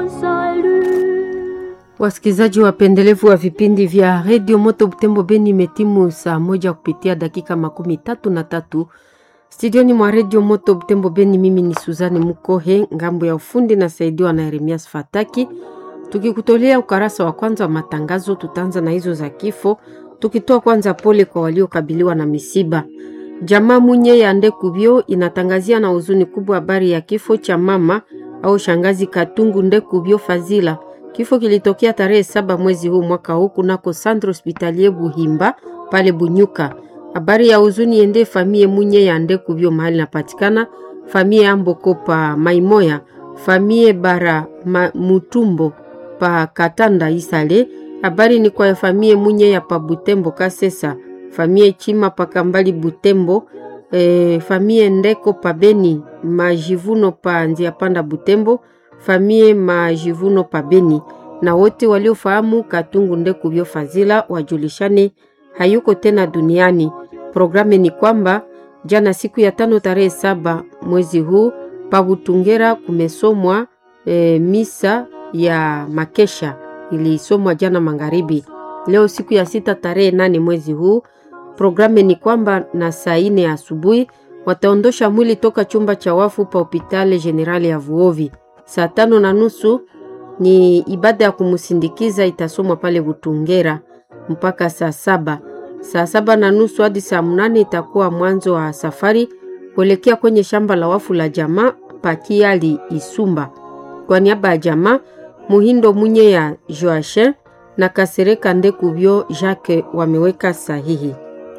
Wasikilizaji wapendelevu wa vipindi vya redio Moto Butembo Beni, imetimu saa moja kupitia dakika makumi tatu na tatu studioni mwa redio Moto Butembo Beni. Mimi ni Suzani Mukohe, ngambo ya ufundi na saidiwa na Yeremias Fataki, tukikutolea ukarasa wa kwanza wa matangazo. Tutaanza na hizo za kifo, tukitoa kwanza pole kwa waliokabiliwa na misiba. Jamaa Munye ya Ndekubyo inatangazia na huzuni kubwa habari ya kifo cha mama au shangazi Katungu Ndekubyo Fazila. Kifo kilitokea tarehe saba mwezi huu mwaka huu kunako Centre Hospitalier Buhimba pale Bunyuka. Habari ya huzuni ende famie Munye ya Ndekubyo mahali napatikana, famie Amboko pa Maimoya, famie Bara ma, Mutumbo pa Katanda Isale. Habari ni kwa famie Munye ya pa Butembo Kasesa, famie Chima pa Kambali Butembo, e, famie Ndeko pa Beni, Majivuno pa Nzia Panda Butembo, famie Majivuno pa Beni na wote waliofahamu Katungu Ndekubyo Fazila wajulishane hayuko tena duniani. Programu ni kwamba jana siku ya tano tarehe saba mwezi huu pa Butungera kumesomwa e, misa ya makesha ilisomwa jana magharibi. Leo siku ya sita tarehe nane mwezi huu programu ni kwamba na saa ine asubuhi wataondosha mwili toka chumba cha wafu pa hopitali generali ya Vuovi. Saa tano na nusu ni ibada ya kumsindikiza itasomwa pale Butungera mpaka saa saba. Saa saba na nusu hadi saa mnane itakuwa mwanzo wa safari kuelekea kwenye shamba la wafu la jamaa Pakiali Isumba. Kwa niaba ya jamaa Muhindo Munye ya Joachin na Kasereka Ndekubyo Jacques wameweka sahihi.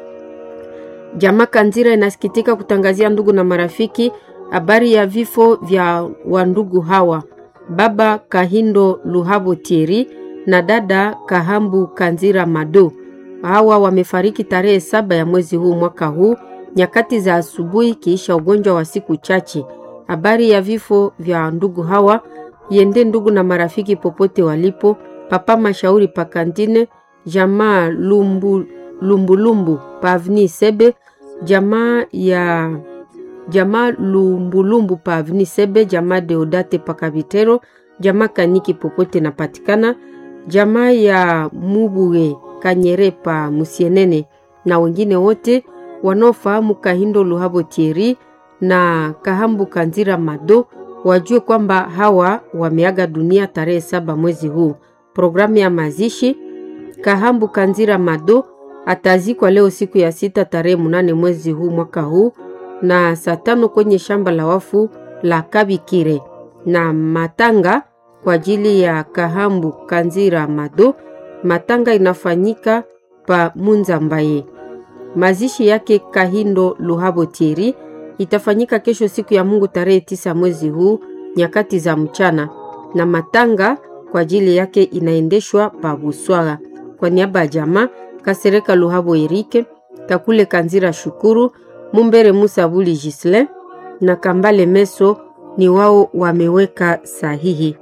Jamaa Kanzira inasikitika kutangazia ndugu na marafiki habari ya vifo vya wandugu hawa baba Kahindo Luhabo Tieri na dada Kahambu Kanzira Mado. Hawa wamefariki tarehe saba ya mwezi huu mwaka huu nyakati za asubuhi, kiisha ugonjwa wa siku chache. Habari ya vifo vya ndugu hawa yende ndugu na marafiki popote walipo. Papa Mashauri Pakantine, jamaa Lumbu, Lumbulumbu Pavni Sebe, jamaa ya jamaa Lumbulumbu pa Avni Sebe, jamaa Deodate pa Kabitero, jamaa Kaniki popote napatikana, jamaa ya Mubuge Kanyere pa Musienene na wengine wote wanaofahamu Kahindo Luhabo Tieri na Kahambu Kanzira Mado wajue kwamba hawa wameaga dunia tarehe saba mwezi huu. Programu ya mazishi Kahambu Kanzira Mado atazikwa leo siku ya sita tarehe munane mwezi huu mwaka huu na saa tano kwenye shamba la wafu la Kabikire na matanga kwa ajili ya Kahambu Kanzira Mado. Matanga inafanyika pa Munzambaye. Mazishi yake Kahindo Luhabo Tieri itafanyika kesho siku ya Mungu tarehe tisa mwezi huu nyakati za mchana, na matanga kwa ajili yake inaendeshwa pa Buswara. Kwa niaba ya jamaa Kasereka Luhabo Erike, Kakule Kanzira Shukuru Mumbere Musa Buli Gisle na Kambale Meso ni wao wameweka sahihi.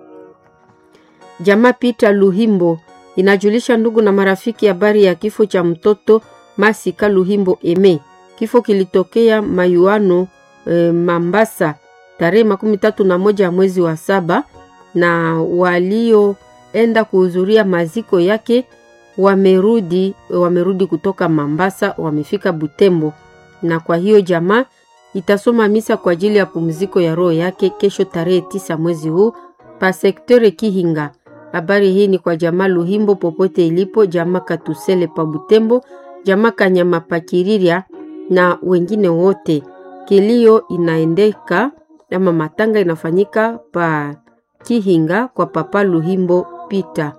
Jamaa Peter Luhimbo inajulisha ndugu na marafiki habari ya kifo cha mtoto Masika Luhimbo Eme. Kifo kilitokea Mayuano e, Mambasa tarehe makumi tatu na moja ya mwezi wa saba, na walioenda kuhudhuria maziko yake wamerudi, wamerudi kutoka Mambasa, wamefika Butembo na kwa hiyo jamaa itasoma misa kwa ajili ya pumziko ya roho yake kesho tarehe tisa mwezi huu pa sektore Kihinga. Habari hii ni kwa jamaa Luhimbo popote ilipo, jamaa Katusele pa Butembo, jamaa Kanyama pa Kiriria na wengine wote. Kilio inaendeka ama matanga inafanyika pa Kihinga kwa papa Luhimbo Pita.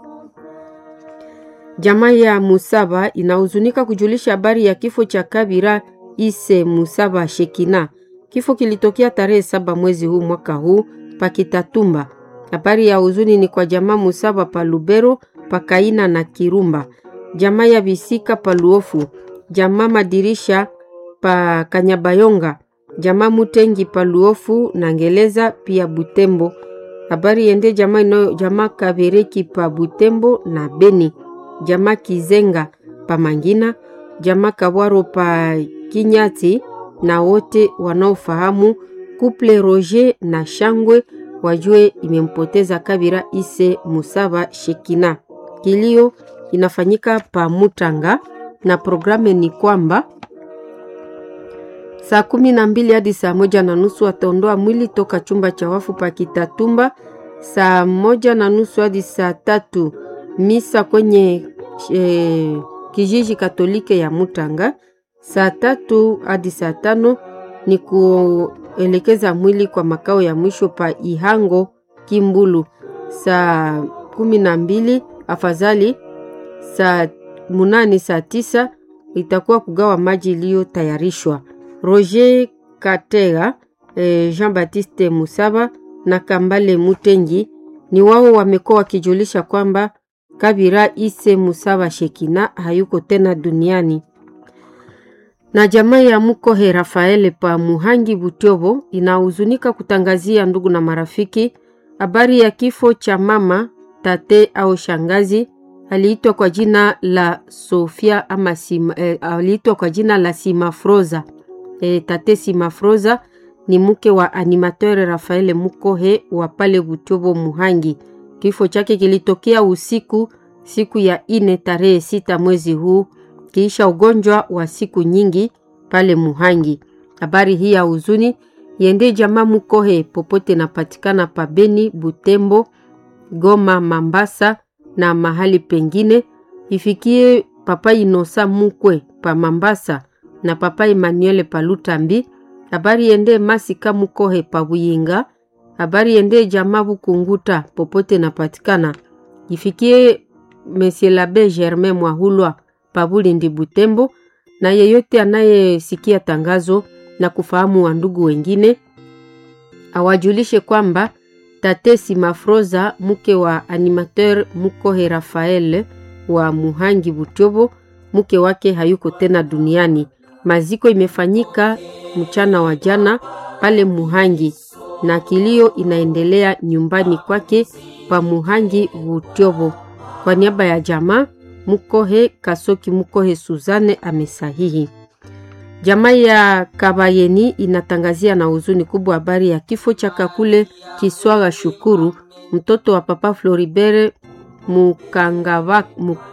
Jamaa ya Musaba inahuzunika kujulisha habari ya kifo cha Kabira Ise Musaba Shekina. Kifo kilitokea tarehe saba mwezi huu mwaka huu Pakitatumba. Habari ya huzuni ni kwa jamaa Musaba pa Lubero, Pakaina na Kirumba, jamaa ya Bisika pa Luofu, jamaa Madirisha pa Kanyabayonga, jamaa Mutengi pa Luofu na Ngeleza pia Butembo. Habari yende jamaa ino jamaa Kabereki pa Butembo na Beni jamaa Kizenga pa Mangina, jamaa Kabwaro pa Kinyati na wote wanaofahamu kuple Roger na Shangwe wajue imempoteza Kabira Ise Musaba Shekina. Kilio inafanyika pa Mutanga na programu ni kwamba saa kumi na mbili hadi saa moja na nusu wataondoa mwili toka chumba cha wafu pa Kitatumba. Saa moja na nusu hadi saa tatu misa kwenye e, kijiji Katolike ya Mutanga. Saa tatu hadi saa tano ni kuelekeza mwili kwa makao ya mwisho pa Ihango Kimbulu. Saa kumi na mbili afadhali saa munane saa tisa itakuwa kugawa maji iliyotayarishwa. Roger Katega, eh, Jean-Baptiste Musaba na Kambale Mutengi ni wao wamekuwa wakijulisha kwamba Kabira Ise Musaba Shekina hayuko tena duniani. Na jamaa ya Mukohe Rafaele pa Muhangi Butyobo inahuzunika kutangazia ndugu na marafiki habari ya kifo cha mama tate au shangazi aliitwa kwa jina la Sofia ama Sima, eh, aliitwa kwa jina la Simafroza. Eh, tate Simafroza ni mke wa animateur Rafael Mukohe wa pale Butobo Muhangi. Kifo chake kilitokea usiku siku ya ine tarehe sita mwezi huu kiisha ugonjwa wa siku nyingi pale Muhangi. Habari hii ya huzuni yende jamaa Mukohe popote napatikana pa Beni, Butembo, Goma, Mambasa na mahali pengine, ifikie papa Inosa Mukwe pa Mambasa na papa Emmanuel pa Lutambi. Habari yende Masika Mukohe pa Buyinga. Habari yende jamaa Bukunguta popote napatikana, ifikie Monsieur Labe Germain Mwahulwa pa Bulindi Butembo, na yeyote anayesikia tangazo na kufahamu wa ndugu wengine awajulishe kwamba tate Simafroza mke wa animateur Mukohe Rafael wa Muhangi Butyobo, mke wake hayuko tena duniani. Maziko imefanyika mchana wa jana pale Muhangi na kilio inaendelea nyumbani kwake pa Muhangi Butyobo. Kwa niaba ya jamaa Mukohe Kasoki Mukohe Suzane amesahihi. Jamaa ya Kabayeni inatangazia na huzuni kubwa habari ya kifo cha Kakule Kiswaga Shukuru, mtoto wa papa Floribert Mukangava,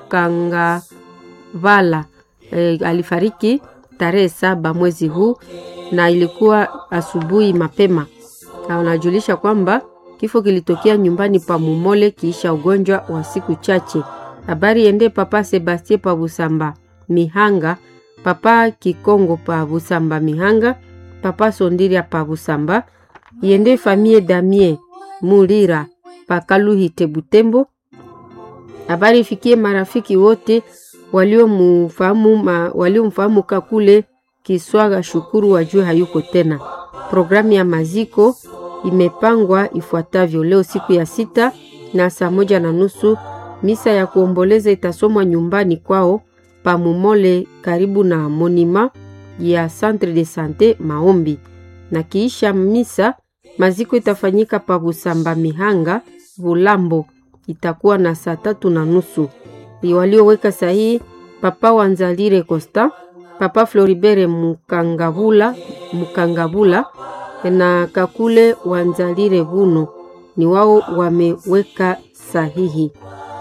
Mukangavala. E, alifariki tarehe saba mwezi huu na ilikuwa asubuhi mapema. Anajulisha kwamba kifo kilitokea nyumbani pa Mumole kiisha ugonjwa wa siku chache. Habari ende papa Sebastien pa Busamba Mihanga papa Kikongo pa Busamba Mihanga, papa Sondiria pa Busamba, yende famie Damie Mulira pa Kaluhite Butembo. Habari ifikie marafiki wote waliomfahamu waliomfahamu Kakule Kiswaga Shukuru wajue hayuko tena. Programu ya maziko imepangwa ifuatavyo: leo siku ya sita na saa moja na nusu misa ya kuomboleza itasomwa nyumbani kwao Pamumole karibu na monima ya Centre de Sante Maombi, na kiisha misa maziko itafanyika pa Busamba Mihanga Bulambo, itakuwa na saa tatu na nusu. Walioweka sahihi Papa Wanzalire Costa, Papa Floribert Mukangabula, Mukangabula na Kakule Wanzalire Buno ni wao wameweka sahihi.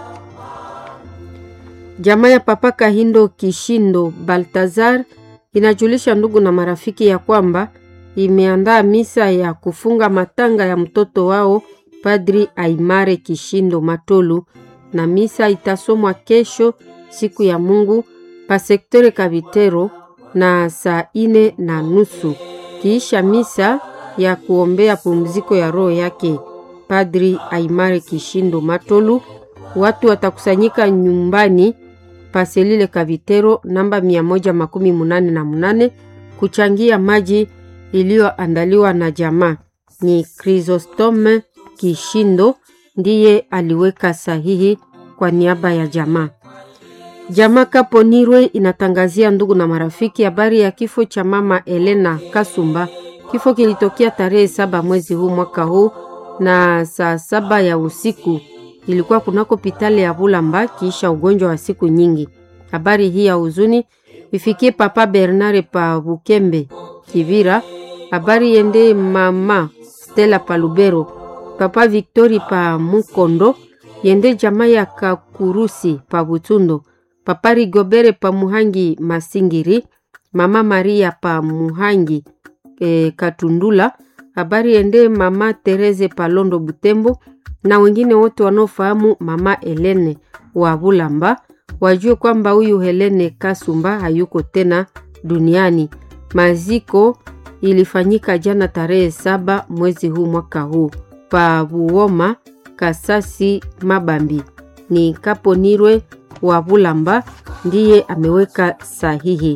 Jamaa ya Papa Kahindo Kishindo Baltazar inajulisha ndugu na marafiki ya kwamba imeandaa misa ya kufunga matanga ya mtoto wao Padri Aimare Kishindo Matolu, na misa itasomwa kesho siku ya Mungu pa sektore Kabitero na saa ine na nusu. Kiisha misa ya kuombea pumziko ya roho yake Padri Aimare Kishindo Matolu, watu watakusanyika nyumbani paselile Kavitero namba mia moja makumi munane na munane kuchangia maji iliyoandaliwa na jamaa. Ni Chrysostome Kishindo ndiye aliweka sahihi kwa niaba ya jamaa. Jamaa Kaponirwe inatangazia ndugu na marafiki habari ya kifo cha mama Elena Kasumba. Kifo kilitokea tarehe saba mwezi huu mwaka huu na saa saba ya usiku ilikuwa kunako pitale ya Bulamba kiisha ugonjwa wa siku nyingi. Habari hii ya huzuni ifikie papa Bernard pa Bukembe Kivira. Habari yende mama Stella Palubero papa Victori pa Mukondo yende jamaa ya Kakurusi pa Butundo, papa Rigobere pa Muhangi Masingiri, mama Maria pa Muhangi e, Katundula. Habari yende mama Tereze pa Londo Butembo na wengine wote wanaofahamu mama Helene wa Bulamba wajue kwamba huyu Helene Kasumba hayuko tena duniani. Maziko ilifanyika jana tarehe saba mwezi huu mwaka huu pa Buoma Kasasi Mabambi. Ni Kaponirwe wa Bulamba ndiye ameweka sahihi.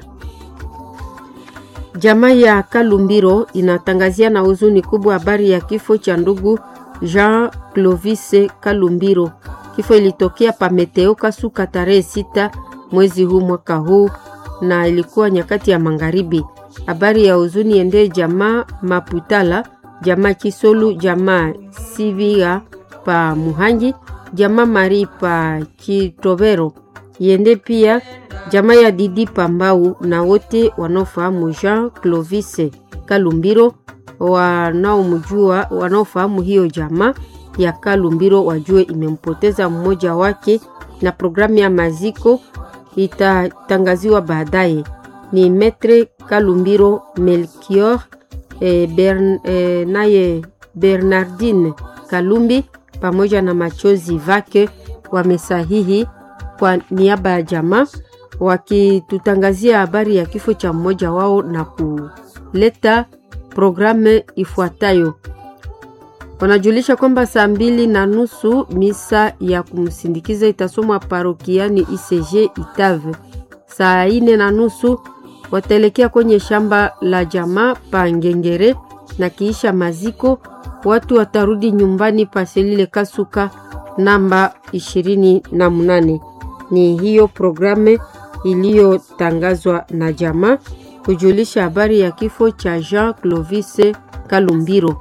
Jamaa ya Kalumbiro inatangazia na huzuni kubwa habari ya kifo cha ndugu Jean Clovis Kalumbiro. Kifo ilitokea pa Meteo Kasuka tarehe sita mwezi huu mwaka huu na ilikuwa nyakati ya magharibi. Habari ya huzuni ende jamaa Maputala, jamaa Kisolu, jamaa Sivia pa Muhangi, jamaa Mari pa Kitobero, yende pia jamaa ya Didi Pambau na wote wanaofahamu Jean Clovis Kalumbiro, wanaomjua wanaofahamu hiyo jamaa ya Kalumbiro wajue imempoteza mmoja wake, na programu ya maziko itatangaziwa baadaye. Ni Metre Kalumbiro Melchior e, Bern, e, naye Bernardine Kalumbi pamoja na machozi vake wamesahihi kwa niaba ya jamaa wakitutangazia habari ya kifo cha mmoja wao na kuleta programu ifuatayo. Wanajulisha kwamba saa mbili na nusu misa ya kumsindikiza itasomwa parokiani ICG Itave. Saa ine na nusu wataelekea kwenye shamba la jamaa pa Ngengere, na kiisha maziko watu watarudi nyumbani paselile Kasuka namba ishirini na munane. Ni hiyo programu iliyotangazwa na jamaa kujulisha habari ya kifo cha Jean Clovis Kalumbiro.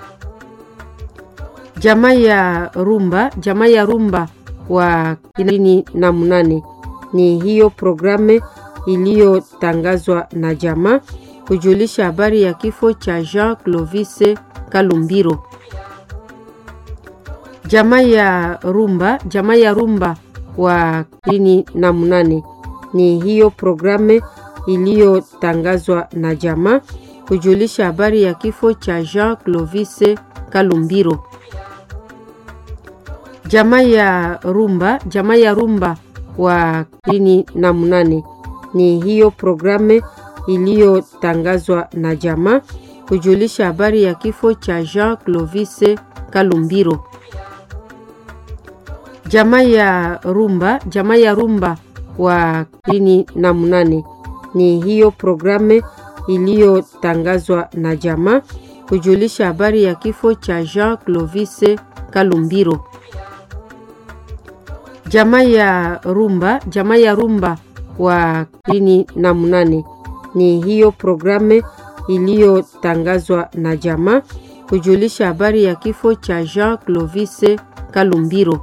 Jamaa ya Rumba, jamaa ya Rumba wa ishirini na munane. Ni hiyo programu iliyotangazwa na jamaa kujulisha habari ya kifo cha Jean Clovis Kalumbiro. Jamaa ya Rumba, jamaa ya Rumba wa ishirini na munane. Ni hiyo programu iliyotangazwa na jamaa kujulisha habari ya kifo cha Jean Clovis Kalumbiro. Jamaa ya Rumba, jamaa ya Rumba wa ishirini na munane. Ni hiyo programu iliyotangazwa na jamaa kujulisha habari ya kifo cha Jean Clovis Kalumbiro. Jamaa ya Rumba, jamaa ya Rumba wa ishirini na munane. Ni hiyo programu iliyotangazwa na jamaa kujulisha habari ya kifo cha Jean Clovis Kalumbiro. Jamaa ya Rumba, jamaa ya Rumba wa ishirini na munane. Ni hiyo programu iliyotangazwa na jamaa kujulisha habari ya kifo cha Jean Clovis Kalumbiro.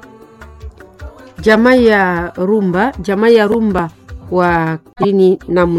Jamaa ya Rumba, jamaa ya Rumba wa ishirini na munane.